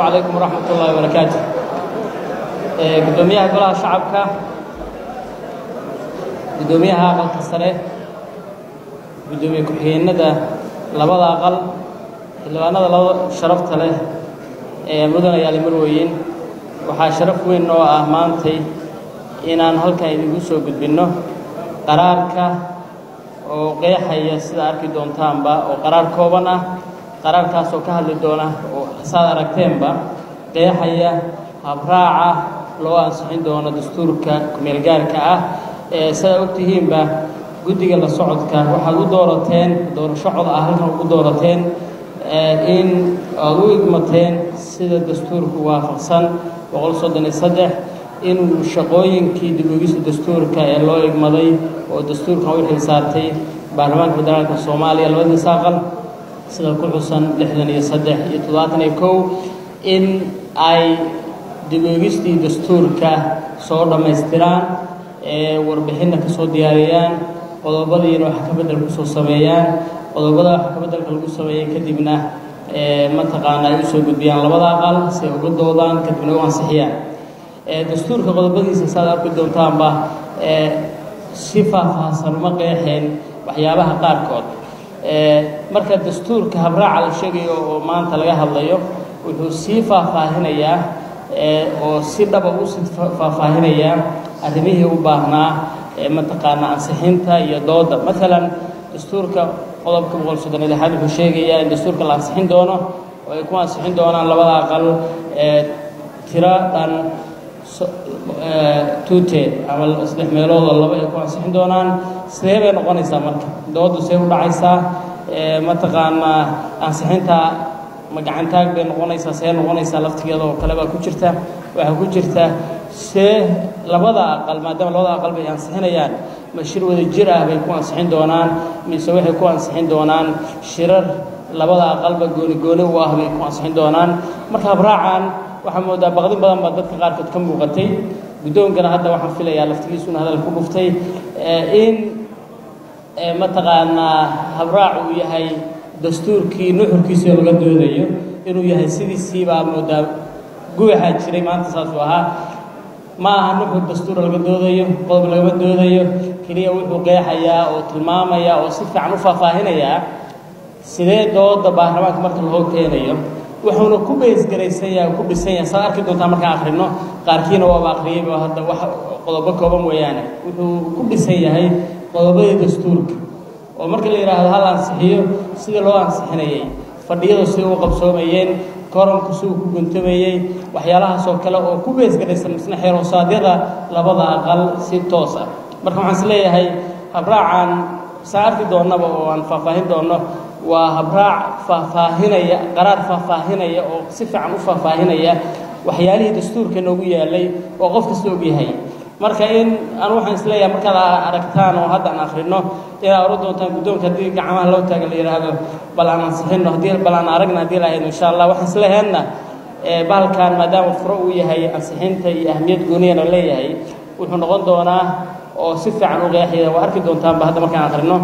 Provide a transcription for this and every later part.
عليكم ورحمة الله وبركاته gudoomiyaha golaha shacabka gudoomiyaha aqalka sare gudoomiye ku-xigeenada labada aqal xildhibaanada labada sharafta leh ee mudan ayaali marweyn waxaa sharaf weyn oo ah maantay inaan halkan idigu soo gudbinno qaraarka oo qeexaya sida arki doontaanba oo qaraar kooban ah qaraarkaas oo ka hadli doona oo saad aragteenba qeexaya habraaca loo ansixin doono dastuurka kumeelgaarka ah ee sidaa ogtihiinba guddiga la socodka waxaad u doorateen doorasho cod ah halkan ugu doorateen in aad u igmateen sida dastuurku waafaqsan boqol soddon iyo saddex inuu shaqooyinkii dib-ogista dastuurka ee loo igmaday oo dastuurkan u xil saartay baarlamaanka federaalka soomaaliya labadiisa aqal sida ku xusan lixdan iyo saddex iyo toddobaatan iyo kow in ay dib-oogistii dastuurka soo dhammaystiraan ee warbixinna ka soo diyaariyaan qodobadiina wax ka beddel kusoo sameeyaan qodobada wax ka beddelka lagu sameeyey kadibna mataqaana ay usoo gudbiyaan labada aqal si ay uga doodaan kadibna u ansixiyaan dastuurka qodobadiisa saad arki doontaanba si faahfaahsan uma qeexeen waxyaabaha qaarkood marka dastuurka habraaca la sheegayo oo maanta laga hadlayo wuxuu sii faahfaahinayaa oo si dhaba u sii faahfaahinayaa arrimihii u baahnaa mataqaana ansixinta iyo dooda maalan dastuurka qodobka boqol soddon iyo lixaad wuxuu sheegayaa in dastuurka la ansixin doono oo ay ku ansixin doonaan labada aqal tiro dhan tuute ama saddex meeloodoo laba ay ku ansixin doonaan sidee bay noqonaysaa marka doodu see u dhacaysaa mataqaanaa ansixinta ma gacantaag bay noqonaysaa see noqonaysaa laftigeeda oo kale baa ku jirta waxaa ku jirta see labada aqal maadaama labada aqal bay ansixinayaan ma shir wada jir ah bay ku ansixin doonaan mise waxay ku ansixin doonaan shirar labada aqalba gooni gooni u ah bay ku ansixin doonaan marka habraacan waxaa moodaa baqdin badan baa dadka qaarkood ka muuqatay guddoonkana hadda waxaan filayaa laftigiisuna hadal ku dhuftay in mataqaanaa habraac uu yahay dastuurkii nuxurkiisii laga doodayo inuu yahay sidiisii baa moodaa gubaxaa jiray maanta saasuu ahaa ma aha nuxur dastuur laga doodayo qodob lagama doodayo keliya wuxuu qeexayaa oo tilmaamayaa oo si fiican u faahfaahinayaa sidee dooda baarlamaanka marka loo keenayo wuxuuna ku beesgaraysan yahay ku dhisan yahay saad arki doontaa markaan akhrino qaarkiina waaba akhriyayba hadda wax qodobo kooban weeyaane wuxuu ku dhisan yahay qodobadii dastuurka oo marka la yidhaahdo hal ansixiyo sida loo ansixinayay fadhiyadu sida u qabsoomayeen koranku siduu ku guntamayey waxyaalahaasoo kale oo ku beesgaraysan misna xeerosaadyada labada aqal si toos ah marka waxaan is leeyahay habraacan saa arki doonnaba oo aan faahfaahin doonno waa habraac faahfaahinaya qaraar faahfaahinaya oo si fiican u faahfaahinaya waxyaalihii dastuurka noogu yaalay oo qof kasta ogyahay marka in anu waxaan isleeyahay markaad aragtaan oo hadda aan akhrino inaad oran doontaan guddoonka haddii gacmaha loo taaga la yidhaahdo bal aan ansixino haddii bal aan aragna haddii lahayd insha allah waxaan isleeyahaydna bahalkan maadaama furo uu yahay ansixinta iyo ahmiyad gooniyana leeyahay wuxuu noqon doonaa oo si fiican u qeexaya waa arki doontaanba hadda markaan akhrino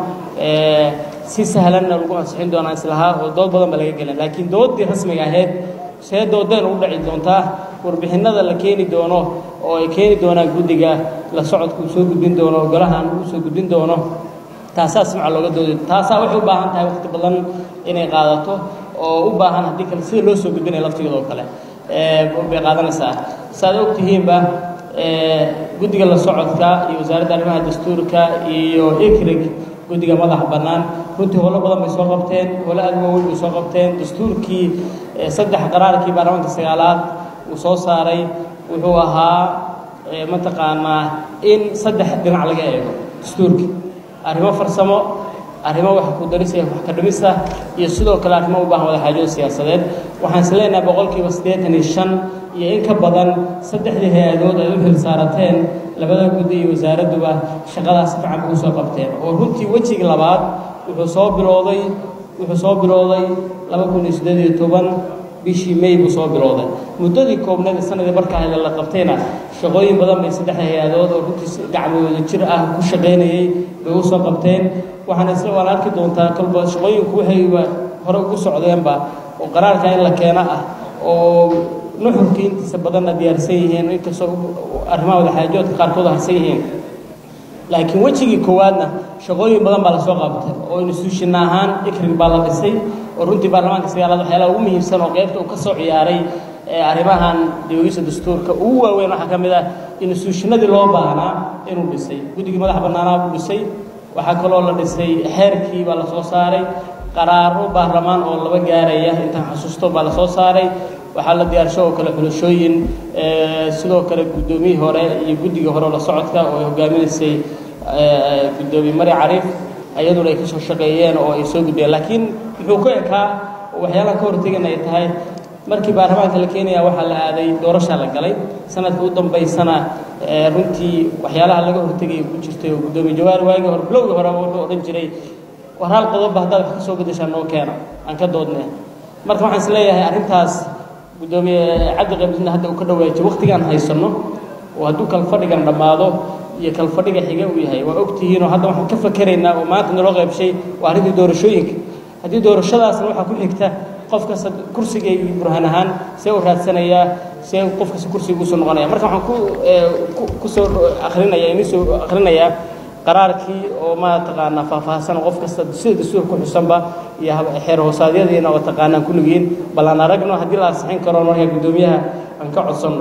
si sahlanna lagu ansixin doonaa islahaa oo dood badan ba laga gelin laakiin dooddii rasmiga ahayd see doodeen ugu dhaci doontaa warbixinada la keeni doono oo ay keeni doonaan guddiga la socodka uu soo gudbin doono golahan uu soo gudbin doono taasaa simca looga doodi taasaa waxay u baahan tahay waqti badan inay qaadato oo u baahan haddii kale sida loo soo gudbinaya laftigeeda oo kale bay qaadanaysaa saaad og tihiinba guddiga la socodka iyo wasaaradda arrimaha dastuurka iyo ikrig guddiga madaxa bannaan runtii holo badan bay soo qabteen holo aad waaweyn bay soo qabteen dastuurkii saddex qaraarkii baarlamaanka sagaalaad uu soo saaray wuxuu ahaa mataqaanaa in saddex dhinac laga eego dastuurkii arrimo farsamo arrimo wax ku darisa wax ka dhimista iyo sidoo kale arrimo u baahan wada xaajood siyaasadeed waxaan is leenahay boqolkiiba siddeetan iyo shan iyo in ka badan saddexdii hay-adood ay u xil saarateen labada guddi iyo wasaaradduba shaqadaas fiican ugu soo qabteen oo runtii wejigii labaad wuxuu soo bilowday wuxuu soo bilowday laba kun iyo siddeed iyo toban bishii may buu soo bilowday muddadii koobneed sanadii markaa hele la qabtayna shaqooyin badan bay saddexda hay-adood oo runtii gacmooda jir ah ku shaqaynayey bay u soo qabteen waxaana isla waan arki doontaa kolba shaqooyinku waxayba hore ugu socdeenba oo qaraarka in la keeno ah oo nuxurkii intiisa badanna diyaarsan yihiin inkastoo arrimaha wadaxaajoodka qaarkood harsan yihiin laakiin wejigii koowaadna shaqooyin badan baa lasoo qabtay oo instituushina ahaan ikrig baa la dhisay oo runtii baarlamaanka sagaalaad waxyaalaha ugu muhiimsan oo qaybta uu ka soo ciyaaray arrimahan dibogisa dastuurka ugu waaweyn waxaa ka mid ah instituushinadii loo baahnaa inuu dhisay guddigii madaxa bannaanaa buu dhisay waxaa kaloo la dhisay xeerkii baa lasoo saaray qaraaro baarlamaan oo laba gaaraya intaan xasuusto baa lasoo saaray waxaa la diyaarsho oo kale xulashooyin sidoo kale guddoomiyihii hore iyo guddigii hore la socodka oo ay hogaaminaysay guddoomiye mari cariif iyaduna ay ka soo shaqeeyeen oo ay soo gudbiyeen laakiin muxuu ku ekaa waxyaalaha ka hortegana ay tahay markii baarlamaanka la keenaya waxaa la aaday doorashaa la galay sanadka u dambaysana runtii waxyaalaha laga hortegaya ku jirtay oo guddoomiye jawaari waagii hore bilowgii hore wuxuu odhan jiray war hal qodobba haddaad wax ka soo beddeshaa noo keena aan ka doodne marka waxaan is leeyahay arrintaas guddoomiye cabdi qaybdina hadda uu ka dhawaajiyo waqtigaan haysanno oo hadduu kalfadhigan dhammaado iyo kalfadhiga xiga uu yahay waa ogtihiinoo hadda waxaan ka fakeraynaa oo maanta naloo qaybshay waa arrintii doorashooyinka haddii doorashadaasna waxaa ku xigta qof kasta kursiga iyo burhaan ahaan see u raadsanayaa see qof kasta kursiga usoo noqonaya marka waxaan ku kusoo akrinaya inii soo akhrinayaa qaraarkii oo ma taqaanaa faahfaahsan qof kasta sida dastuur ku xusanba iyo xeer hoosaadyadiina oo taqaanaan kulligiin bal aan aragno haddii la ansixin karo markaa guddoomiyaha aan ka codsanno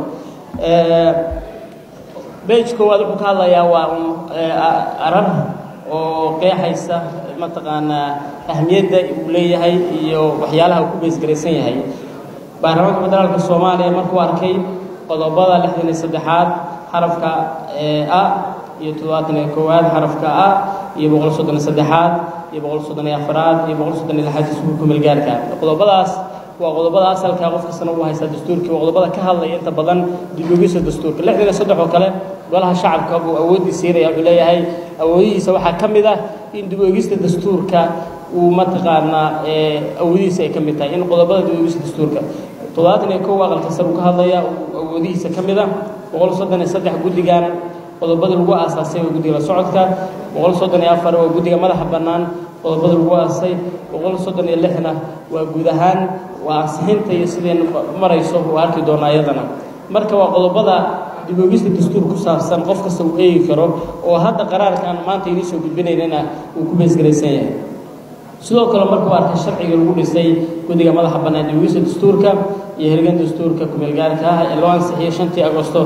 bage koowaad wuxuu ka hadlayaa waa un arar oo qeexaysa mataqaanaa ahmiyadda uu leeyahay iyo waxyaalaha uu ku beesgaraysan yahay baarlamaanka federaalka soomaaliya markuu arkay qodobada lixdan iyo saddexaad xarafka a iyo toddobaatan iyo koowaad xarafka a iyo boqol soddon iyo saddexaad iyo boqol soddon iyo afaraad iyo boqol soddon iyo lixaad iskuulka melgaarka qodobadaas waa qodobada asalka qof kastana uu haystaa dastuurkii waa qodobada ka hadlaya inta badan dibogisa dastuurka lixdan iyo saddex oo kale golaha shacabka buu awooddii siinaya wuxuu leeyahay awoodihiisa waxaa ka mid ah in dibogista dastuurka uu mataqaanaa awoodihiisa ay ka mid tahay in qodobada dibogista dastuurka toddobaatan iyo kow aqalka sar uu ka hadlaya awoodihiisa ka mid ah boqol soddon iyo saddex guddigan qodobada lagu aasaasay waa guddiga la socodka boqol soddon iyo afar waa guddiga madaxa bannaan qodobada lagu aasay boqol soddon iyo lixna waa guud ahaan waa ansixinta iyo sideen marayso waa arki doonaa iyadana marka waa qodobada dibogista dastuur ku saabsan qof kasta uu eegi karo oo hadda qaraarkaan maanta inii soo gudbinaynana uu ku beesgaraysan yahay sidoo kale markuu arkay sharciga lagu dhisay guddiga madaxa bannaan dibogista dastuurka iyo hirgan dastuurka kumeelgaarka ah ee loo ansixiyey shantii agosto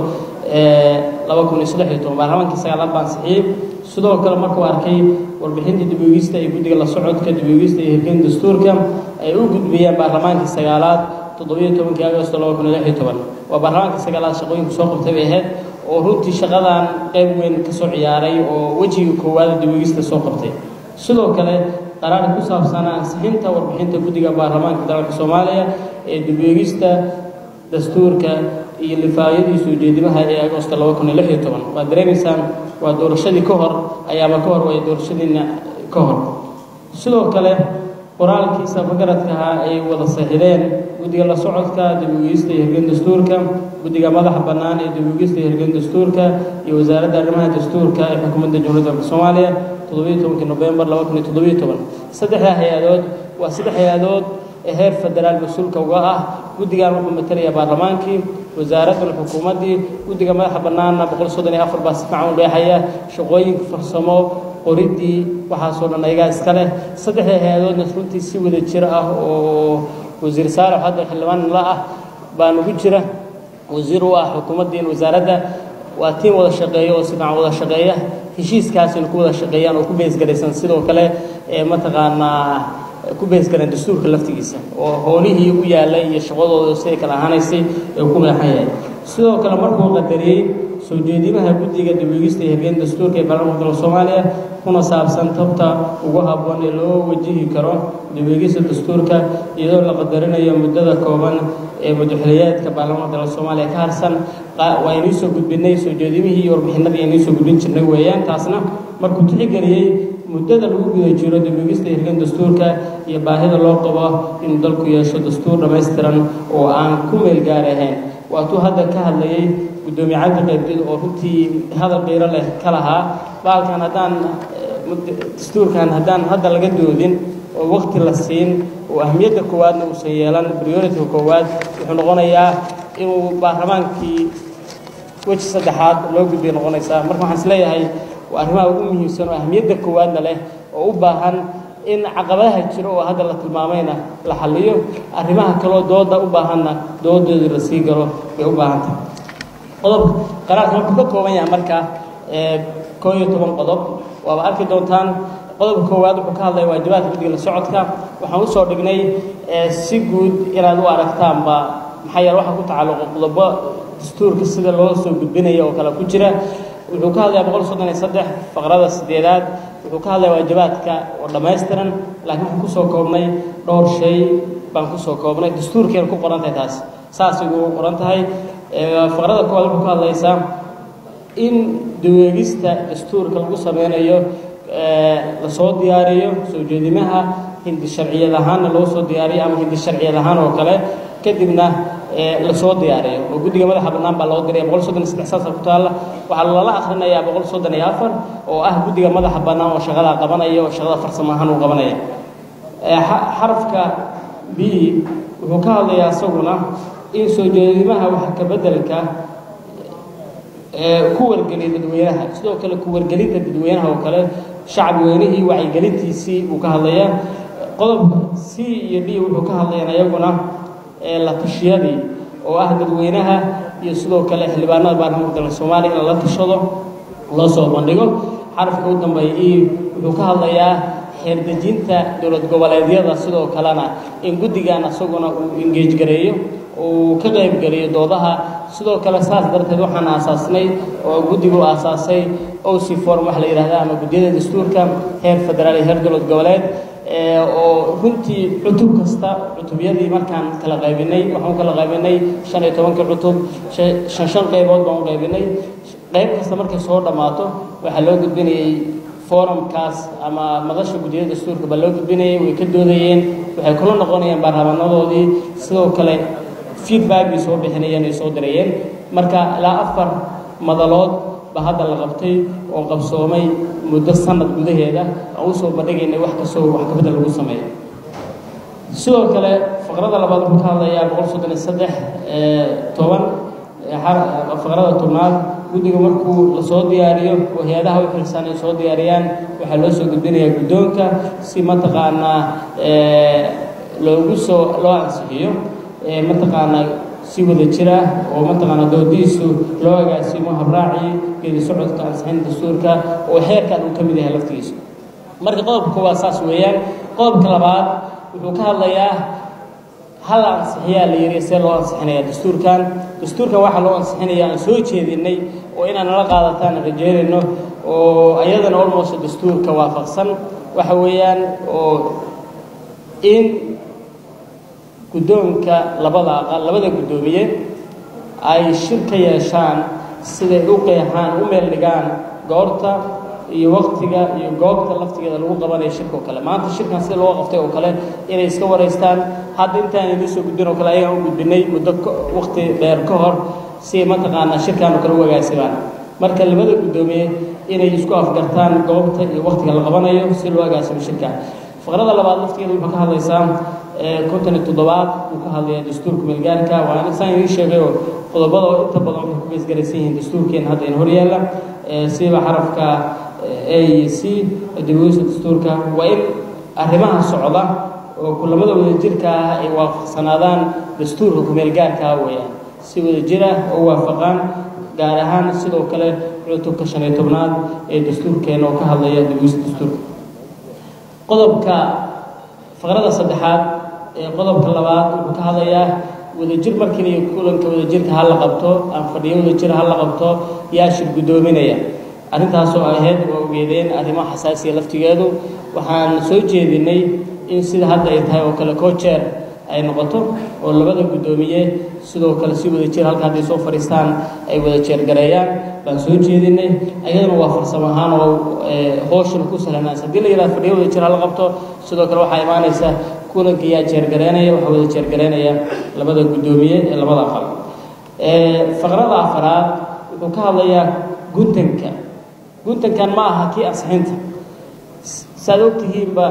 laba kun iyo saddex iyo toban baarlamaankii sagaalaad baa ansixiyey sidoo kale markuu arkay warbixinta dibogista iyo guddiga la socodka dibogista iyo hirgan dastuurka ay u gudbiyeen baarlamaankii sagaalaad toddobiyo tobankii agosto laba kun iyo lix iyo toban waa baarlamaankii sagaalaad shaqooyinku soo qabtay bay ahayd oo runtii shaqadan qayb weyn ka soo ciyaaray oo wejiga koowaada dibogista soo qabtay sidoo kale qaraar ku saabsan ansixinta warbixinta guddiga baarlamaanka federaalka soomaaliya ee dibogista dastuurka iyo lifaayadiisu ujeedimaha ee agosto laba kun iyo lix iyo toban waad dareemaysaan waa doorashadii ka hor ayaaba ka hor way doorashadiina ka hor sidoo kale qoraalkiisa fagaradka ahaa ay wada saxideen guddiga la socodka dibogeysta iyo hirgan dastuurka guddiga madaxa bannaan ee dibogeysta iyo hirgan dastuurka iyo wasaaradda arrimaha dastuurka ee xukuumadda jamhuuriyadda dalka soomaaliya toddobiyo tobankii nofembar laba kun iyo toddobiyo toban saddexdaa hay-adood waa saddex hay-adood ee heer federaal mas-uulka uga ah guddigan wuxuu matalaya baarlamaankii wasaaraddan xukuumaddii guddiga madaxa bannaanna boqol soddon iyo afar baa si fiican u dheexaya shaqooyinka farsamo qoriddii waxaasoo dhan ayagaa iska leh saddexda hay-adoodna runtii si wada jir ah oo wasiir saalax hadda xildhibaan la ah baa nagu jira wasiir u ah xukuumaddiin wasaaradda waa tiim wada shaqeeya oo si fiican wada shaqeeya heshiiskaasina ku wada shaqeeyaan oo ku beesgaraysan sidoo kale ee mataqaanaa ku beesgaran dastuurka laftigiisa oo hoolihii u yaallay iyo shaqadooda siday kala ahaanaysay ee ku qeexan yahay sidoo kale markuu qadariyey soo jeedimaha guddiga dibogista iyo hirgeyn dastuurka ee baarlamaanka dalka soomaaliya kuna saabsan tabta ugu habboon ee loo wajihi karo dibogista dastuurka iyadoo la qadarinayo muddada kooban ee madaxweynayaadka baarlamaanka dalka soomaaliya ka harsan waa inii soo gudbinay soo jeedimihii iyo warbixinadii inii soo gudbin jirnay weeyaan taasna markuu tixgeliyey muddada lagu guda jiro dibogista hirgan dastuurka iyo baahida loo qabo inuu dalku yeesho dastuur dhammaystiran oo aan ku meel gaar ahayn waatuu hadda ka hadlayay guddoomiye cabdi qaybdid oo runtii hadal qiiro leh ka lahaa baalkan haddaan dastuurkan haddaan hadda laga doodin oo waqti la siin oo ahmiyadda koowaadna uusan yeelan priority-ka koowaad wuxuu noqonayaa inuu baarlamaankii weji saddexaad loo gudbiya noqonaysaa marka waxaan isleeyahay waa arrimaha ugu muhiimsan oo ahmiyadda koowaadna leh oo u baahan in caqabadaha jiro oo hadda la tilmaamayna la xalliyo arrimaha kaloo dooda u baahanna doodoodii la sii galo bay u baahan tahay qodobka qaraarka wuxuu ka kooban yahay marka koo iyo toban qodob waaba arki doontaan qodobka koowaad wuxuu ka hadlaya waajibaadka guddiga la socodka waxaan usoo dhignay si guud inaad u aragtaanba maxaa yeele waxaa ku tacalluqa qodobo dastuurka sida loo soo gudbinaya oo kale ku jira wuxuu ka hadlayaa boqol soddon iyo saddex faqrada sideedaad wuxuu ka hadlaya waajibaadka oo dhammaystiran laakiin waxaan kusoo koobnay dhowr shay baan kusoo koobnay dastuurkeena ku qoran tahay taas saasay ugu qoran tahay faqrada koowaad wuxuu ka hadlaysaa in daweegista dastuurka lagu sameynayo lasoo diyaariyo soo jeedimaha hindi sharciyad ahaanna loo soo diyaariyo ama hindi sharciyad ahaan oo kale kadibna lasoo diyaariyo oo guddiga madaxa bannaan baa loo diraya boqol soddon iyo saddex saasa ku taalla waxaa lala akhrinayaa boqol soddon iyo afar oo ah guddiga madaxa bannaan oo shaqadaa qabanaya oo shaqada farsamo ahaan uu qabanaya xarafka b wuxuu ka hadlayaa isaguna in soo jeedimaha wax ka beddelka ku wargeliya dadweynaha sidoo kale ku wargelinta dadweynaha oo kale shacbi weynihii wacyigelintiisii uu ka hadlayaa qodobka c iyo d wuxuu ka hadlayaan iyaguna la tashiyadii oo ah dadweynaha iyo sidoo kale xildhibaanada baarlamaanka dalka soomaaliya in la tashado loo soo bandhigo xarafka u dambeeya e wuxuu ka hadlayaa xeerdejinta dowlad goboleedyada sidoo kalena in guddigan isaguna uu engeej gareeyo uu ka qaybgeliyo doodaha sidoo kale saas darteed waxaan aasaasnay oo guddigu aasaasay oc form waxa la yidhahda ama guddiyada dastuurka heer federaal iyo heer dowlad goboleed oo runtii cutub kasta cutubyadii markaan kala qaybinay waxaan u kala qaybinay shan iyo tobankii cutub shan shan qaybood baan u qaybinay qayb kasta markay soo dhammaato waxaa loo gudbinayay forumkaas ama madasha guddiyada dastuurka baa loo gudbinayay way ka doodayeen waxay kula noqonayeen baarlamanadoodii sidoo kale feedback bay soo bixinayeen ay soo dirayeen marka ilaa afar madalood baa hadda la qabtay oo qabsoomay muddo sanad gudaheeda aan usoo bandhigaynay wax kastoo wax kabedel lagu sameeyo sidoo kale faqrada labaad wuxuu ka hadlayaa boqol soddon iyo saddex toban faqrada tobnaad guddiga markuu lasoo diyaariyo oo hay-adaha u xilsaan ay soo diyaariyaan waxaa loo soo gudbinayaa guddoonka si mataqaanaa loogu soo loo ansixiyo mataqaanaa si wada jira oo mataqaanaa doodiisu loo agaasimo habraacii geedi socodka ansixin dastuurka oo xeerkan uu ka mid yahay laftigiisu marka qodobka koowaad saas weeyaan qodobka labaad wuxuu ka hadlayaa hal ansixiyaa la yidhi see loo ansixinaya dastuurkan dastuurkan waxaa loo ansixinaya aan soo jeedinay oo inaan nala qaadataan rajeynayno oo ayadana almost dastuurka waafaqsan waxa weeyaan oo in guddoonka labada aqal labada guddoomiye ay shir ka yeeshaan siday u qeexaan u meel dhigaan goorta iyo waktiga iyo goobta laftigeeda lagu qabanayo shirka oo kale maanta shirkan sida loo qabtay oo kale inay iska waraystaan hadda intaan idiin soo gudbin oo kale ayagaan u gudbinay muddo wakti dheer ka hor si mataqaanaa shirkan oo kale u agaasimaan marka labada guddoomiye inay isku afgartaan goobta iyo waktiga la qabanayo si loo agaasimo shirka faqrada labaad laftigeeda wuxuu ka hadlaysaa konton iyo toddobaad uu ka hadlaya dastuurka meelgaarka waana saan idiin sheegay oo qodobada oo inta badan waxay ku geesgaraysan yihiin dastuurkeena hadda in horyaalla siba xarafka a iyo c daweysa dastuurka waa in arrimaha socda oo kulamada wadajirka ah ay waafaqsanaadaan dastuurka kumeelgaarka ah weeyaan si wadajir ah oo waafaqaan gaar ahaan sidoo kale cutubka shan iyo tobnaad ee dastuurkeena oo ka hadlaya daweysa dastuurka qodobka faqrada saddexaad ee qodobka labaad wuxuu ka hadlayaa wadajir markii kulanka wadajirka ha la qabto aan fadhiyo wadajir ha la qabto yaa shir guddoominaya arrintaasoo ahayd waa ogeedeen arrimo xasaasiya laftigeedu waxaan soo jeedinay in sida hadda ay tahay oo kale cojeer ay noqoto oo labada guddoomiye sidoo kale si wada jir halka hadday soo fadhiistaan ay wada jeergareeyaan baan soo jeedinay ayadana waa farsamo ahaan oo hooshana ku sahlanaansa haddii la yidhaha fadhiyo wada jir hala qabto sidoo kale waxaa imaanaysa kulanka yaa jeergareynaya waxaa wada jeergareynaya labada guddoomiye ee labada aqal faqrada afaraad wuxuu ka hadlayaa guntanka guntankan ma aha kii ansixinta saad ogtihiinba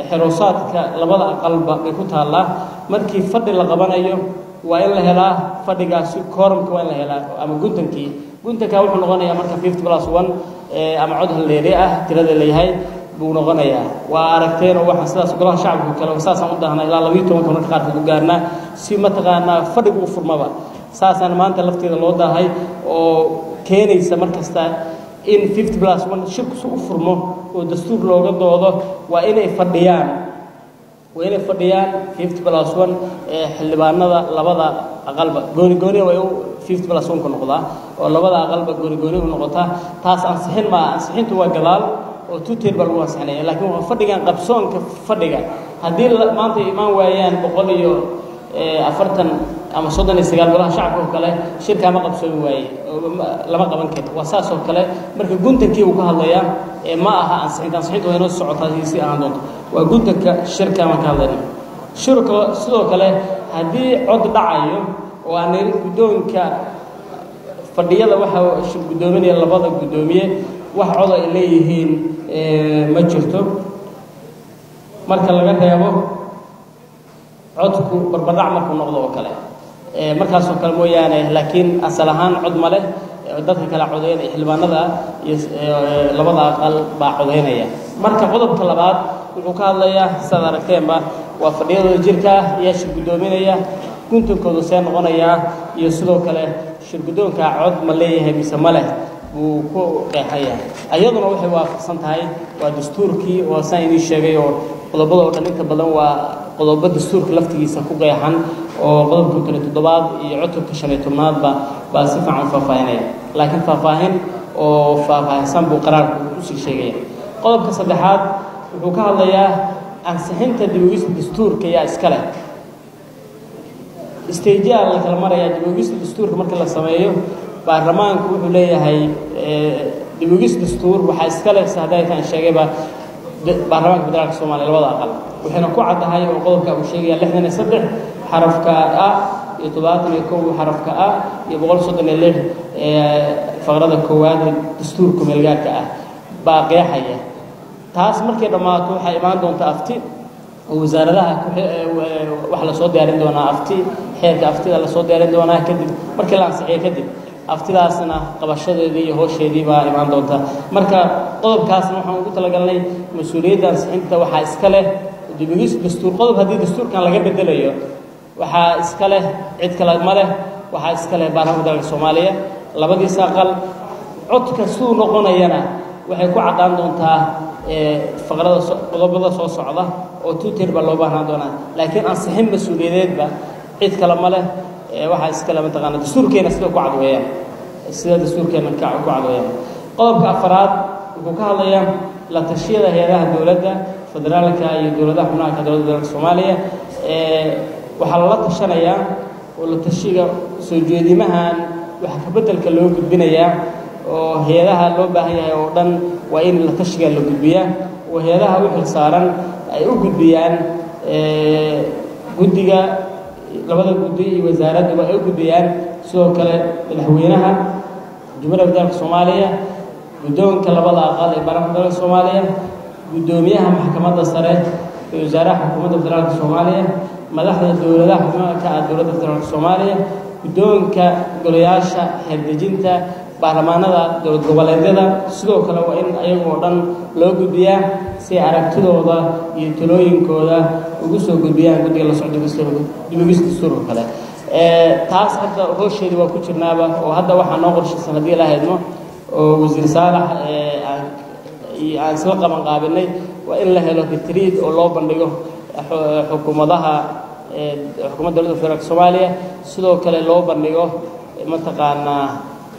xeroosaadka labada aqalba bay ku taallaa markii fadhi la qabanayo waa in la helaa fadhigaasi koorumka waa in la helaa ama guntankii guntanka wuxuu noqonayaa marka fifty plus one ama cod halleeri ah tirada leeyahay buu noqonayaa waa aragteen oo waxaan sidaas golaha shacabka kale saasaan u daahnaa ilaa labayo tobanka marka qaarkood u gaarnaa si mataqaanaa fadhigu u furmaba saasaan maanta lafteeda loo daahay oo keenaysa mar kasta in fifty plus one shirku si u furmo oo dastuur looga doodo waa inay fadhiyaan waa inay fadhiyaan fifty plus one ee xildhibaanada labada aqalba gooni gooni way u fifty plus one ku noqdaa oo labada aqalba gooni gooni u noqotaa taas ansixin maa ansixintu waa gadaal oo two tier baa lagu ansixinaya laakiin waa fadhigan qabsoonka fadhiga haddii maanta imaan waayaan boqol iyo afartan ama soddon iyo sagaal golaha shacabka oo kale shirkaa ma qabsoomi waaye lama qaban karo waa saas oo kale marka guntankii uu ka hadlayaa ee ma aha ansixinta ansixinta waa inoo socotaa si ahaan doonto waa guntanka shirka maan ka hadlayna shirka sidoo kale haddii cod dhacayo oo aan guddoonka fadhiyada waxaa shir guddoominaya labada guddoomiye wax cod ay leeyihiin ma jirto marka laga reebo codku barbardhac markuu noqdo oo kale markaasoo kale mooyaane laakiin asal ahaan cod ma leh dadka kale codeynaya xildhibaanada iyo labada aqal baa codeynaya marka qodobka labaad wuxuu ka hadlayaa sidaad aragteenba waa fadhiyadooda jirka ah ayaa shir guddoominaya guntankoodu see noqonayaa iyo sidoo kale shir guddoonkaa cod ma leeyahay mise ma leh buu ku qeexaya ayaduna waxay waafaqsan tahay waa dastuurkii oo saan idiin sheegay oo qodobada oo dhan inta badan waa qodobo dastuurka laftigiisa ku qeexan oo qodobka kale toddobaad iyo cutubka shan iyo tobnaadba baa si fiican u faahfaahinaya laakiin faahfaahin oo faahfaahsan buu qaraarku usii sheegaya qodobka saddexaad wuxuu ka hadlayaa ansixinta dibogista dastuurka yaa iska leh stageyaa la kala marayaa dibogista dastuurka marka la sameeyo baarlamaanku wuxuu leeyahay dibogis dastuur waxaa iska leh si hadday taan sheegayba baarlamaanka federaalka soomaaliya labada aqal waxayna ku caddahay oo qodobka uu sheegaya lixdan iyo saddex xarafka a iyo toddobaatan iyo kow xarafka a iyo boqol soddon iyo lix faqrada koowaad ee dastuurka meelgaarka ah baa qeexaya taas markay dhammaato waxaa imaan doonta afti oo wasaaradaha waxa lasoo diyaarin doonaa afti xeerka aftida lasoo diyaarin doonaa kadib markii la ansixiyo kadib aftidaasna qabashadeedii iyo hoosheedii baa imaan doonta marka qodobkaasna waxaan ugu talagalnay mas-uuliyadda ansixinta waxaa iska leh dibigis dastuur qodob haddii dastuurkan laga bedelayo waxaa iska leh cid kale ma leh waxaa iska leh baarlamaanka dalka soomaaliya labadiisa aqal codka siduu noqonayana waxay ku caddaan doontaa faqrada qodobada soo socda oo tuutir baa loo baahnaan doonaa laakiin ansixin mas-uuliyadeedba cid kale ma leh waxaa iskale mataqaana dastuurkeena sida ku cadweeyaan sida dastuurkeena ku cadweeyaan qodobka afaraad wuxuu ka hadlayaa la tashiyada hay-adaha dowladda federaalka iyo dowladaha xubnaha dowladda dalka soomaaliya waxaa lala tashanayaa oo la tashiga soo jeedimahan waxa ka beddelka loo gudbinayaa oo hay-adaha loo baahan yahay oo dhan waa in la tashiga la gudbiyaa oo hay-adaha u xil saaran ay u gudbiyaan guddiga labada guddi iyo wasaaradduba ay u gudbiyaan sidoo kale madaxweynaha jumhuuriyadda federaalka soomaaliya guddoonka labada aqal ee baarlamaanka dalka soomaaliya guddoomiyaha maxkamadda sare ee wasaaraha xukuumadda federaalka soomaaliya madaxda dowladaha xubnaha ka ah dowladda federaalka soomaaliya guddoonka golayaasha xeerdejinta baarlamaanada dowlad goboleedyada sidoo kale waa in ayagoo dhan loo gudbiyaa si aragtidooda iyo talooyinkooda ugu soo gudbiyaan guddiga la socda dibogis dastuurka kale taas hadda hoosheedii waa ku jirnaaba oo hadda waxaa noo qorshaysan haddii ilaa haydmo oo wasiir saalax aan isla qaban qaabinay waa in la helo retriid oo loo bandhigo xukuumadaha xukuumadda dowladda federaalka soomaaliya sidoo kale loo bandhigo mataqaanaa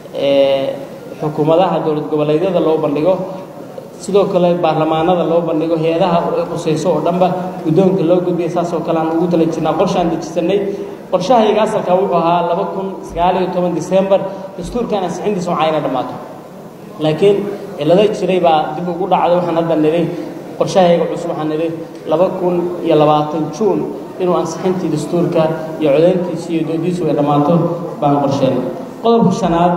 xukuumadaha dowlad goboleedyada loo bandhigo sidoo kale baarlamaanada loo bandhigo hay-adaha qusayso oo dhanba guddoonka loo gudbiya saasoo kale aan ugu tala jirnaa qorshaan dejisanay qorshahayga asalka wuxuu ahaa laba kun sagaal iyo toban december dastuurkan ansixintiisa waxaa ina dhammaato laakiin cilado jiray baa dib ugu dhacday waxaan hadda nidhi qorshahayga cusub waxaan nidhi laba kun iyo labaatan juun inuu ansixintii dastuurka iyo codayntiisi iyo doodiisu ay dhammaato baan qorsheenay qodobka shanaad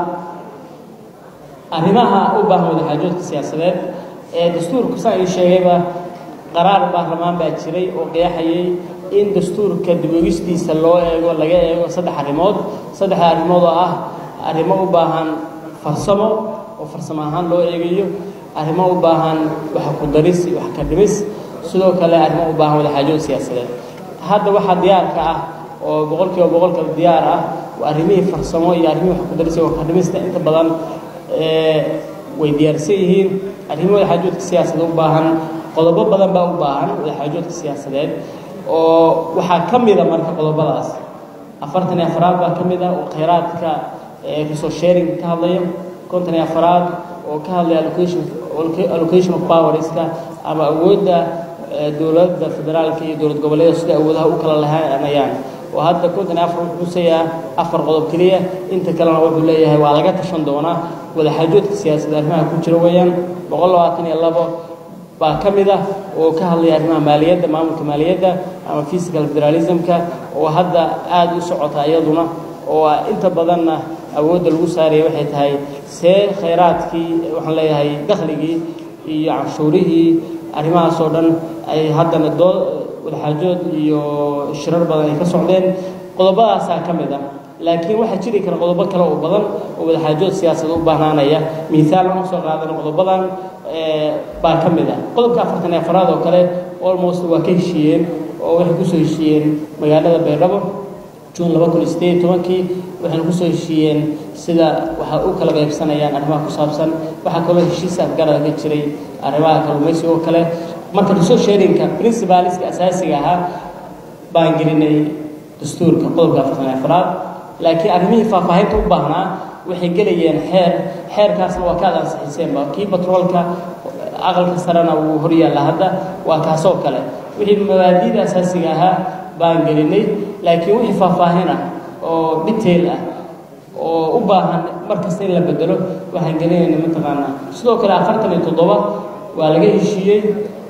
arrimaha u baahan wadaxaajoodka siyaasadeed ee dastuurku saan ii sheegayba qaraar baarlamaan baa jiray oo qeexayay in dastuurka diboogistiisa loo eego laga eego saddex arrimood saddexda arrimood oo ah arrimo u baahan farsamo oo farsamo ahaan loo eegayo arrimo u baahan wax ku daris wax ka dhimis sidoo kale arrimo u baahan wadaxaajood siyaasadeed hadda waxaa diyaarka ah oo boqolkiiba boqolka diyaar ah arrimihii farsamo iyo arrimihii wax ku daris iyo wax ka dhimista inta badan way diyaarsan yihiin arrimo wadaxaajoodka siyaasadeed u baahan qodobo badan baa u baahan wadaxaajoodka siyaasadeed oo waxaa ka mida marka qodobadaas afartan iyo afaraad baa ka mid ah oo khayraadka resource sharing ka hadlaya konton iyo afaraad oo ka hadlaya allocation allocation of powerska ama awoodda dowladda federaalka iyo dowlad goboleeda sida awoodaha u kala lahaanayaan oo hadda konton iyo afar wuxuu xusayaa afar qodob keliya inta kalena wuxuu leeyahay waa laga tashan doonaa wadaxaajoodka siyaasadda arrimaha ku jira weeyaan boqol labaatan iyo labo baa ka mid ah oo ka hadlaya arrimaha maaliyadda maamulka maaliyadda ama physical federalismka oo hadda aada u socota iyaduna oo inta badanna awoodda lagu saaraya waxay tahay see khayraadkii waxaan leeyahay dakhligii iyo canshuurihii arrimahaas oo dhan ay haddana doo wadaxaajood iyo shirar badan ay ka socdeen qodobadaasaa ka mid ah laakiin waxaa jiri kara qodobo kale oo badan oo wadaxaajood siyaasad u baahnaanaya miisaal lama soo qaadan qodobadan baa ka mid ah qodobka afartan iyo afaraad oo kale almost waa ka heshiiyeen oo waxay kusoo heshiiyeen magaalada baydhabo juun laba kun iyo sideed iyo tobankii waxayna kusoo heshiiyeen sida waxa u kala qaybsanayaan arrimaha ku saabsan waxaa kaloo heshiis afgarada ka jiray arrimaha kalluumaysiga oo kale marka resource sharinka principaliska asaasiga ahaa baan gelinay dastuurka qodobka afartan iyo afaraad laakiin arrimihii faahfaahinta u baahnaa waxay gelayeen xeer xeerkaasna waa kaad ansixiseenba kii batroolka aqalka sarena wuu horyaalla hadda waa kaasoo kale wixii mabaadiida asaasiga ahaa baan gelinay laakiin wixii faahfaahin ah oo detail ah oo u baahan mar kasta in la bedelo waxaan gelinayna mataqaanaa sidoo kale afartan iyo toddoba waa laga heshiiyey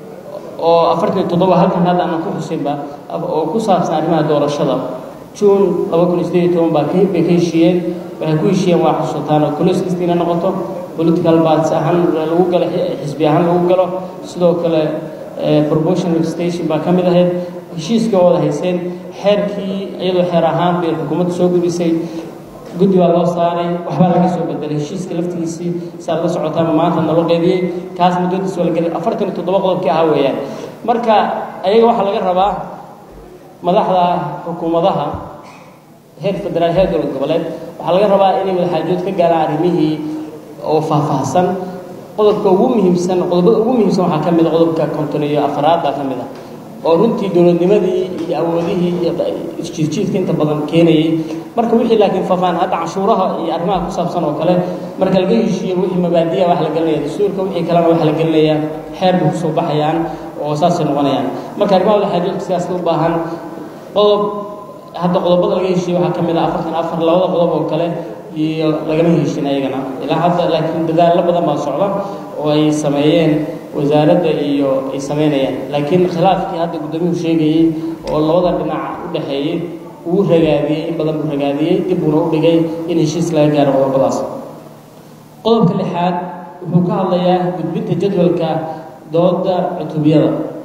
oo afartan iyo toddoba halkan hadda aanan ku xusinba oo ku saabsan arrimaha doorashada juun laba kun iyo sideed iyo toban baa bay ka heshiiyeen waxay ku heshiiyeen waa xusultaan oo coloskist inay noqoto political parts ahaan lagu galo xisbi ahaan lagu galo sidoo kale promotion legislation baa ka mid ahayd heshiiska wada hayseen xeerkii iyadoo xeer ahaan bay xukuumadda soo gudisay guddi baa loo saaray waxbaa laga soo bedelay heshiiska laftigiisii saad la socotaama maanta naloo qeybiyey kaas muddadiis waa la gelay afartan iyo toddoba qodobkii ahaa weeyaan marka ayaga waxaa laga rabaa madaxda xukuumadaha heer federaal heer dowlad goboleed waxaa laga rabaa inay wadaxaajood ka gaaraan arrimihii oo faahfaahsan qodobka ugu muhiimsan qodobada ugu muhiimsan waxaa ka mid a qodobka konton iyo afaraad baa ka mid ah oo runtii dowladnimadii iyo awoodihii iyo isjiidjiidka inta badan keenayay marka wixii laakiin faafaan hadda canshuuraha iyo arrimaha ku saabsan oo kale marka laga heshiiyo wixii mabaadiya wax la gelinaya dastuurka wixii kalena wax la gelinaya xeer bay kusoo baxayaan oo saasay noqonayaan marka arrimaha wadaxaajoodka siyaasada u baahan qodob hadda qodobada laga heshiiye waxaa ka mid ah afartan afar labada qodob oo kale iyo lagama heshin ayagana ilaa hadda laakiin dadaallo badan baa socda oo ay sameeyeen wasaaradda iyo ay sameynayaan laakiin khilaafkii hadda guddoomiyuhu sheegayey oo labada dhinac u dhexeeyey uu ragaadiyey in badan buu ragaadiyey dib buuna u dhigay in heshiis laga gaaro qodobadaas qodobka lixaad wuxuu ka hadlayaa gudbinta jadwalka dooda cutubiyada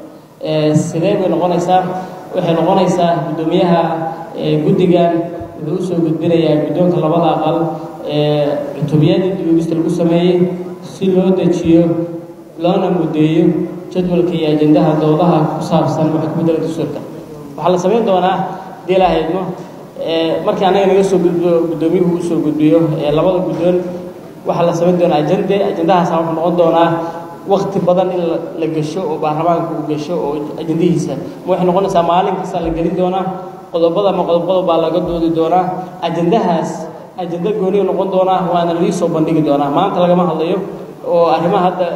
sidee bay noqonaysaa waxay noqonaysaa guddoomiyaha guddigan wuxuu usoo gudbinayaa guddoonka labada aqal cutubiyadii dibogista lagu sameeyey si loo dejiyo loona mudeeyo jadwalka iyo ajendaha doodaha ku saabsan waxa ku bedela dastuurka waxaa la samayn doonaa dii la haydmo markii annaga naga soo gudbo guddoomiyuhu usoo gudbiyo labada guddoon waxaa la samayn doonaa ajende ajendahaasa wuxuu noqon doonaa wakti badan in la gesho oo baarlamaanka uu gesho oo ajendihiisa ma waxay noqonaysaa maalin kasta la gelin doonaa qodobada ama qodob qodob baa laga doodi doonaa ajendahaas ajenda gooniyu noqon doonaa waana liisoo bandhigi doonaa maanta lagama hadlayo oo arrimaha hadda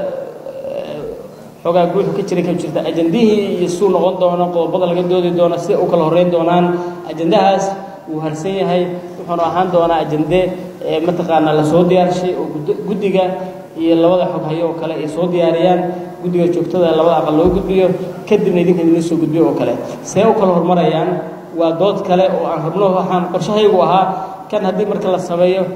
xoogaa guuxu ka jiray ka jirta ajendihii iyo suu noqon doono qodobada laga doodi doono sida u kala horreyn doonaan ajendahaas wuu harsan yahay wuxuuna ahaan doonaa ajende mataqaanaa lasoo diyaarshay oo guddiga iyo labada xog hayo oo kale ay soo diyaariyaan guddiga joogtada labada aqal loo gudbiyo kadibna idinka idinla soo gudbiyo oo kale see u kala hormarayaan waa dood kale oo aan rabno waxaan qorshahaygu ahaa kan haddii marka la sameeyo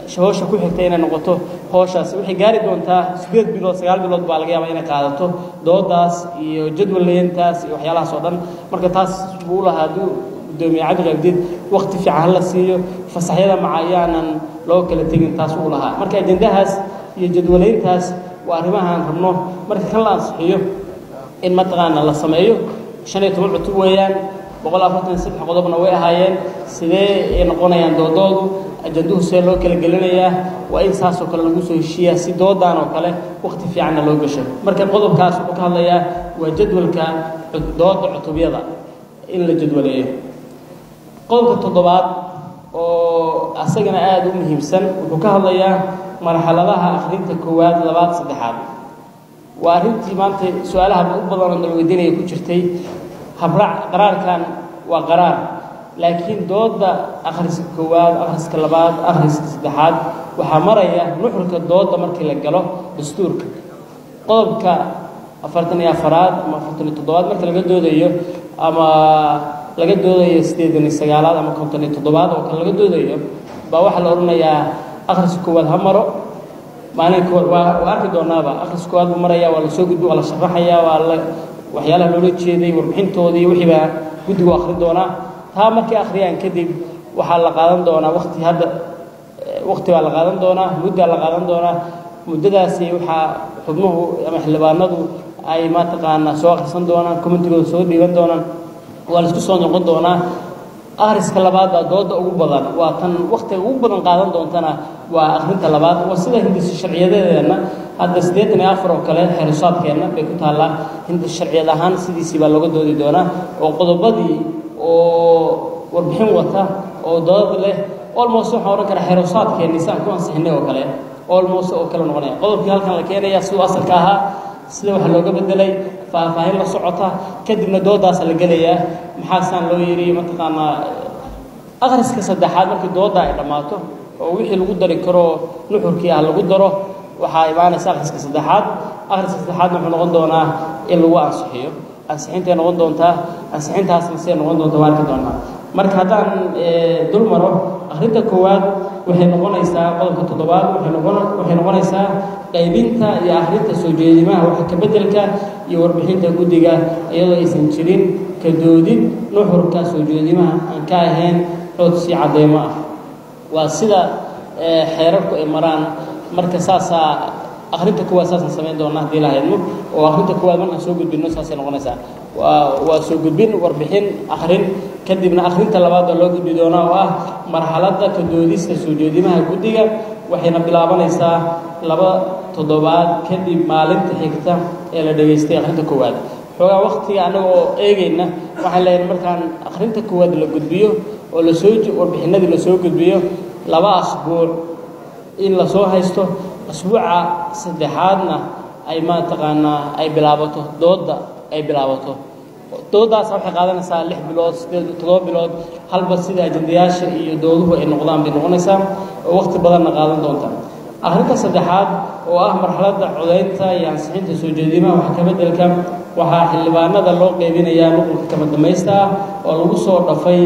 howsha ku xigta inay noqoto howshaas waxay gaari doontaa sideed bilood sagaal bilood baa laga yaabaa inay qaadato doodaas iyo jadwalleyntaas iyo waxyaalahaas oo dhan marka taas buu lahaa hadduu gudoomiye cabdiqaabdiid wakti fiican hala siiyo fasaxyada maca ayaanan loo kala tegin taas uu lahaa marka ajendahaas iyo jadwaleyntaas waa arrimahaan rabno marka kan la ansixiyo in mataqaana la sameeyo shan iyo toban cutub weeyaan boqol afartan saddex qodobna way ahaayeen sidee ay noqonayaan doodoodu ajanduhu see loo kala gelinayaa waa in saasoo kale lagu soo heshiiyaa si doodaan oo kale wakti fiicanna loo gasho marka qodobkaas wuxuu ka hadlayaa waa jadwalka dooda cutubyada in la jadwaleeyo qodobka toddobaad oo asagana aada u muhiimsan wuxuu ka hadlayaa marxaladaha akhrinta koowaad labaad saddexaad waa arrintii maanta su-aalaha u badan oo nalweydiinaya ku jirtay habraac qaraarkan waa qaraar laakiin dooda akhriska koowaad akhriska labaad akhriska saddexaad waxaa maraya nuxurka dooda markii la galo dastuurka qodobka afartan iyo afaraad ama afartan iyo toddobaad marka laga doodayo ama laga doodayo siddeedan iyo sagaalaad ama konton iyo toddobaad oo kale laga doodayo baa waxaa la odhanayaa akhriska koowaad ha maro maalinka waa waa arki doonaaba akhriska koowaad buu maraya waa lasoo gudbi waa la sharaxayaa waa la waxyaalaha loola jeeday warbixintoodii wixii baa guddigu akhrin doonaa taa markay akhriyaan kadib waxaa la qaadan doonaa wakti hadda wakti baa la qaadan doonaa muddaa la qaadan doonaa muddadaasi waxaa xubnuhu ama xildhibaanadu ay mataqaanaa soo akhrisan doonaan commentigooda soo dhiiban doonaan waa la isku soo noqon doonaa akhriska labaad baa dooda ugu badan waa tan waktiga ugu badan qaadan doontana waa akhrinta labaad waa sida hindis sharciyadeedeenna hadda siddeetan iyo afar oo kale xeerusaadkeenna bay ku taallaa hindis sharciyad ahaan sidiisii baa looga doodi doonaa oo qodobadii oo warbixin wata oo dood leh olmost waxaan odhan karaa xeerusaadkeenni si aan ku ansixinay oo kale olmost oo kale noqonaya qodobkii halkan la keenaya siduu asalka ahaa sida waxa looga bedelay faahfaahin la socota kadibna doodaasa la gelayaa maxaasaan loo yidhi mataqaanaa akhriska saddexaad markii dooda ay dhammaato oo wixii lagu dari karo nuxurkii ah lagu daro waxaa imaanaysa akhriska saddexaad akhriska saddexaadna wuxuu noqon doonaa in lagu ansixiyo ansixintay noqon doontaa ansixintaasna siday noqon doonta waa arki doonaa marka haddaan dul maro akhrinta koowaad waxay noqonaysaa qodobka toddobaad waxay noqon waxay noqonaysaa qaybinta iyo akhrinta soo jeedimaha waxa ka beddelka iyo warbixinta guddiga iyadoo aysan jirin ka doodid nuxurka soo jeedimaha aan ka ahayn codsi cadeymo ah waa sida xeerarku ay maraan marka saasaa akhrinta koowaad saasaan samayn doonaa haddii la haydmo oo akhrinta koowaad markaan soo gudbinno saasay noqonaysaa waa waa soo gudbin warbixin akhrin kadibna akhrinta labaad baa loo gudbi doonaa oo ah marxaladda ka doodista soo jeedimaha guddiga waxayna bilaabanaysaa laba toddobaad kadib maalinta xigta ee la dhegaystay akhrinta koowaad xoogaa waktiga annaga oo eegayna waxaan leeyahay markaan akhrinta koowaad la gudbiyo oo lasoo warbixinadii lasoo gudbiyo laba asbuuc in lasoo haysto asbuuca saddexaadna ay mataqaanaa ay bilaabato doodda ay bilaabato dooddaas waxay qaadanaysaa lix bilood sideed toddoba bilood halba sida ajendayaasha iyo dooduhu ay noqdaan bay noqonaysaa oo waqti badanna qaadan doonta arrinta saddexaad oo ah marxaladda codaynta iyo ansixinta soo jeedimaha waxa ka beddelka waxaa xildhibaanada loo qeybinayaa nuqulka kama dambaysta ah oo lagu soo dhafay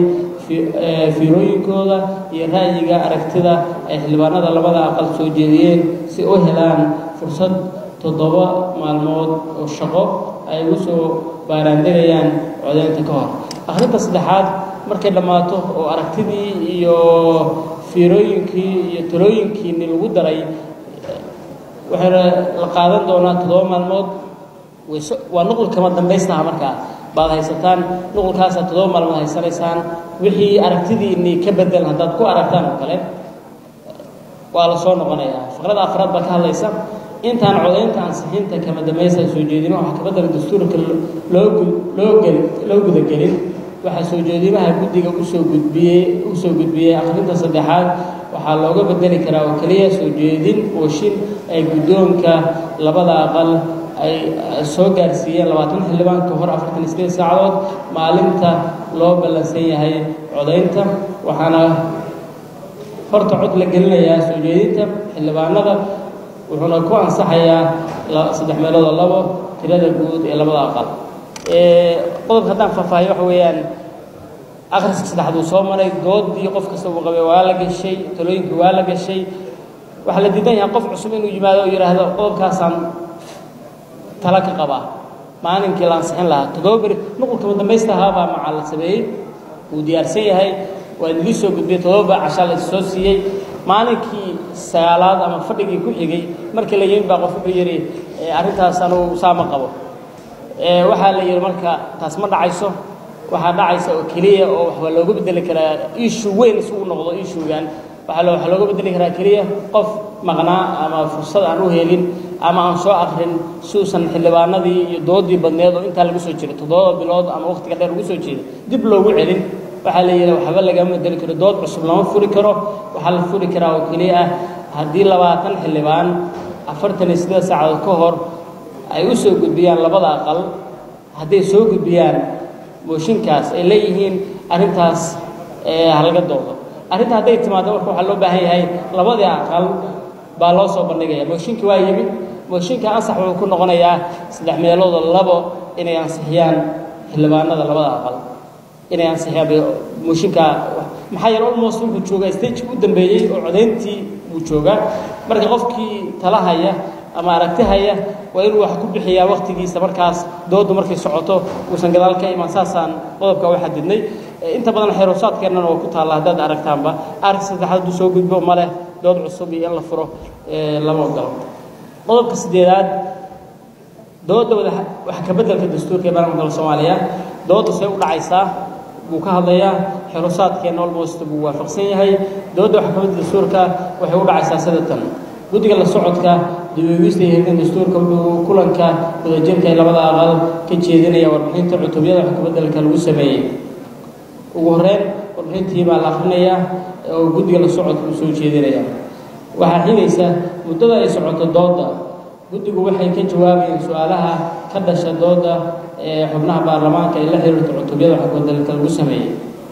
fiirooyinkooda iyo ra'yiga aragtida ay xildhibaanada labada aqal soo jeediyeen si u helaan fursad toddoba maalmood oo shaqo ay ugu soo baaraandegayaan codaynta ka hor akhrinta saddexaad markay dhammaato oo aragtidii iyo fiirooyinkii iyo talooyinkiini lagu daray waxayna la qaadan doonaa toddoba maalmood waa nuqul kama dambaystaha markaa baad haysataan nuqulkaasaa toddoba maalmood haysanaysaan wixii aragtidiinii ka bedel haddaad ku aragtaan oo kale waa la soo noqonayaa faqrada afraad baa ka hadlaysa intaan codaynta ansixinta kama dambaysta soo jeedimaha waxaa ka bedela dastuurka loo loo loo gudagelin waxaa soo jeedimaha guddiga usoo gudbiyey usoo gudbiyey akhrinta saddexaad waxaa looga bedeli karaa oo keliya soo jeedin ooshin ay guddoonka labada aqal ay soo gaarsiiyeen labaatan xildhibaan ka hor afartan iyo sideed saacadood maalinta loo ballansan yahay codaynta waxaana horta cod la gelinayaa soo jeedinta xildhibaanada wuxuuna ku ansaxayaa saddex meeloodoo labo tirada guud ee labada aqal qodobka haddaan faahfaahiyo waxa weeyaan akhriska saddexaad uu soo maray doodii qof kasta uu qabay waa la gashay talooyinkii waa la gashay waxaa la diidan yahay qof cusub inuu yimaado oo yidhaahdo qodobkaasaan tala ka qabaa maalinkii la ansixin lahaa toddoba beri nuqulka madambaysta ahaabaa macaa la sameeyey wuu diyaarsan yahay waa idinlii soo gudbiyey toddoba cashaa la soo siiyey maalinkii sagaalaad ama fadhigii ku xigay markii la yimid baa qof wuxuu yidhi arrintaas anugu saa ma qabo waxaa la yidhi marka taas ma dhacayso waxaa dhacaysa oo keliya oo waxbaa looga bedeli karaa ishu weyn isugu noqdo ishugan waxaa waxaa looga bedeli karaa keliya qof maqnaa ama fursad aan u helin ama aan soo akrin si uusan xildhibaanadii iyo doodii badneed oo intaa lagu soo jiray toddoba bilood ama waqtiga dheer ugu soo jeeda dib loogu celin waxaa la yidhi waxba lagama bedeli karo dood cusub lama furi karo waxaa la furi karaa oo keliya ah haddii labaatan xildhibaan afartan iyo siddeed saacadood ka hor ay u soo gudbiyaan labada aqal hadday soo gudbiyaan mooshinkaas ay leeyihiin arrintaas halaga doodo arrinta hadday timaado marka waxaa loo baahan yahay labadii aqal baa loo soo bandhigaya mooshinkii waa yimid mooshinka ansax wuxuu ku noqonayaa saddex meeloodoo labo inay ansixiyaan xildhibaanada labada aqal inay ansixiyaan mooshinka maxaa yeele almost wuxuu joogaa stageki u dambeeyey oo codayntii buu joogaa marka qofkii talahaya ama aragti haya waa inuu wax ku bixiyaa waktigiisa markaas doodu markay socoto uusan gadaal ka imaan saasaan qodobka u xadidnay inta badan xeeroosaadkeennana waa ku taalla haddaad aragtaanba arag saddexaad hadduu soo gudbo ma leh dood cusub iyo in la furo lama ogolo qodobka siddeedaad dooda wada wax ka beddelka dastuurka ee baarlamaanka soomaaliya dooda see u dhacaysaa buu ka hadlayaa xeeroosaadkeenna almost buu waafaqsan yahay dooda wax ka beddelka dastuurka waxay u dhacaysaa sida tan guddiga la socodka dib-u-eegista iyo hirkan dastuurka wuxuu kulanka wadajirka ee labada aqal ka jeedinaya warbixinta cutubyada wax kabeddelka lagu sameeyey ugu horreyn warbixintii baa la akhrinayaa oo guddiga la socodka uu soo jeedinaya waxaa xigaysa muddada ay socoto dooda guddigu waxay ka jawaabayeen su-aalaha ka dhasha dooda ee xubnaha baarlamaanka ay la xiriirto cutubyada wax kabeddelka lagu sameeyey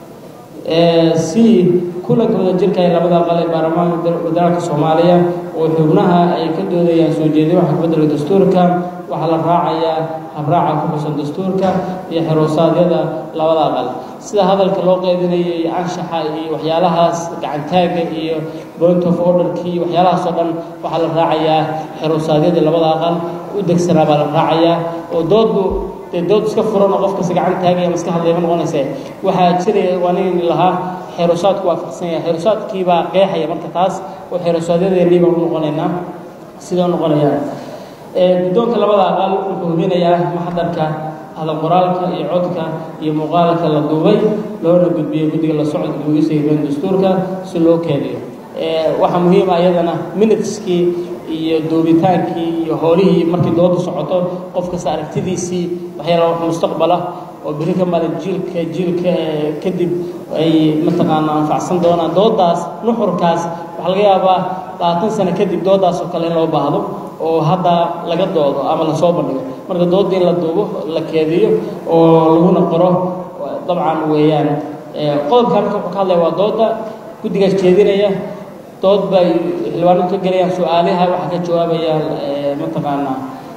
si kulanka wadajirka ee labada aqal ee baarlamaanka federaalka soomaaliya oo xubnaha ay ka doodayaan soo jeedin waxa kabeddelka dastuurka waxaa la raacayaa habraaca ku xusan dastuurka iyo xeroosaadiyada labada aqal sida hadalka loo qeybinayo iyo anshaxa iyo waxyaalahaas gacantaagga iyo point of orderkii iyo waxyaalahaas oo dhan waxaa la raacayaa xeroosaadyadii labada aqal u degsanaa baa la raacayaa oo dooddu dee dood iska furan oo qof kasta gacan taagaya maska hadlaya ma noqonayse waxaa jiraya waa nin lahaa xeerosaadku waafaqsan yahay xeerosaadkii baa qeexaya marka taas oo xeerosaadyadeenii baan u noqonaynaa sida u noqonayaan guddoonka labada aqal wuxuu hubinayaa maxdarka hadal qoraalka iyo codka iyo muuqaalka la duubay loona gudbiyo guddiga la socodka bogisa hirgan dastuurka si loo keediyo waxaa muhiim ah iyadana minuteskii iyo duubitaankii iyo howlihii markii dooda socoto qof kasta aragtidiisii waxyaala wax mustaqbala oo beri ka maalin jiilka jiilka kadib ay mataqaana anfacsan doonaan doodaas nuxurkaas waxaa laga yaabaa labaatan sano kadib doodaas oo kale in loo baahdo oo hadda laga doodo ama lasoo bandhigo marka doodda in la duubo la keediyo oo laguna qoro dabcan weeyaan qodobkan marka wuxuu ka hadlaya waa dooda guddigaas jeedinaya dood bay xildhibaanadu ka gelayaan su-aalaha waxaa ka jawaabayaan mataqaanaa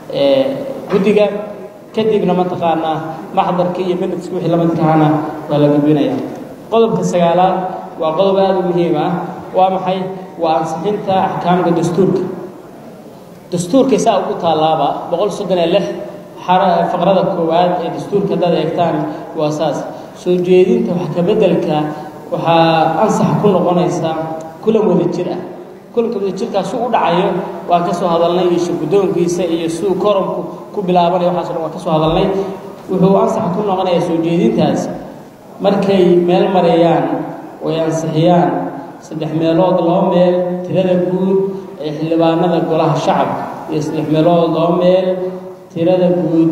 guddiga kadibna mataqaanaa maxdarkii iyo minutski wixii lamidkahana waa la gudbinaya qodobka sagaalaad waa qodob aada u muhiim ah waa maxay waa ansixinta axkaamka dastuurka dastuurka saa ugu taallaaba boqol soddon iyo lix faqrada koowaad ee dastuurka haddaad eegtaan waa saas soo jeedinta wax ka beddelka waxaa ansax ku noqonaysa kulan wada jir ah kulanka wada jirkaas su u dhacayo waan ka soo hadalnay iyo shirguddoonkiisa iyo siduu koromku ku bilaabanaya waxaaso dhan waan ka soo hadalnay wuxuu ansax ku noqonayaa soo jeedintaas markay meel mareeyaan oy ansixiyaan saddex meelood laba meel tirada guud ee xildhibaanada golaha shacabka iyo saddex meelood laba meel tirada guud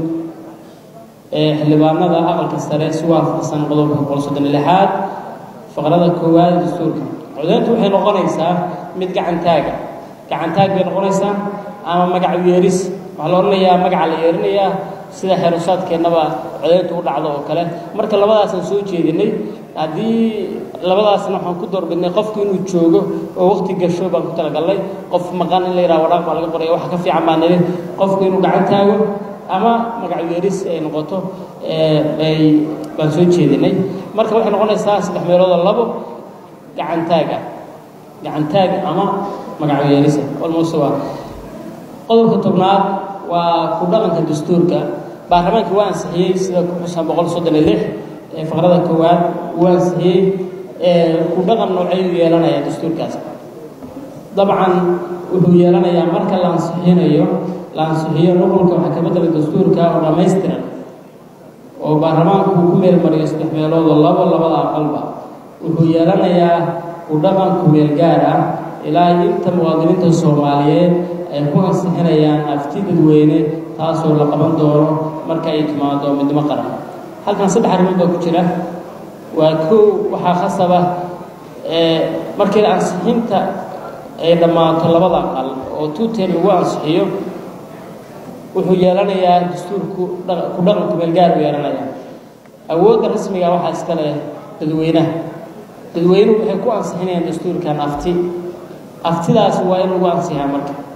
ee xildhibaanada aqalka sare si waafaqsan qodobka boqol soddon iyo lixaad faqrada koowaad ee dastuurka codeyntu waxay noqonaysaa mid gacantaaga gacantaag bay noqonaysaa ama magac yeeris waxaa la odhanayaa magaca la yeerinayaa sida xeerusaadkeennaba codeyntu u dhacdo oo kale marka labadaasaan soo jeedinay haddii labadaasna waxaan ku doorbidnay qofku inuu joogo oo waqti gasho baan ku talagalnay qof maqan in la yidhaha waraaq baa laga qoraya waxa ka fiican baa nidhi qofku inuu gacan taago ama magac yeeris ay noqoto bay baan soo jeedinay marka waxay noqonaysaa saddex meeloodoo labo gacantaag ah gacantaag ama magacyeelisa almost waa qodobka tobnaad waa ku dhaqanka dastuurka baarlamaanka waa ansixiyey sida ku xusan boqol soddon iyo lix ee faqrada koowaad wuu ansixiyey ku dhaqan noocay u yeelanaya dastuurkaas dabcan wuxuu yeelanayaa marka la ansixinayo la ansixiyo nuqulka waxaa ka bedela dastuurka oo dhammaystiran oo baarlamaanku uu ku meelmariyo saddex meeloodoo labo labada aqalba wuxuu yeelanayaa ku dhaqan kumeel gaar ah ilaa inta muwaadiniinta soomaaliyeed ay ku ansixinayaan afti dadweyne taasoo la qaban doono marka ay timaado midnimo qaran halkan saddex arrimood baa ku jira waa kow waxaa khasaba markii ansixinta ay dhammaato labada aqal oo tuuteen lagu ansixiyo wuxuu yeelanayaa dastuurku ku dhaqan kumeel gaar u yeelanayaa awoodda rasmiga waxaa iska leh dadweynaha dadweynuhu waxay ku ansixinayaan dastuurkan afti aftidaasi waa in lagu ansixiyaa marka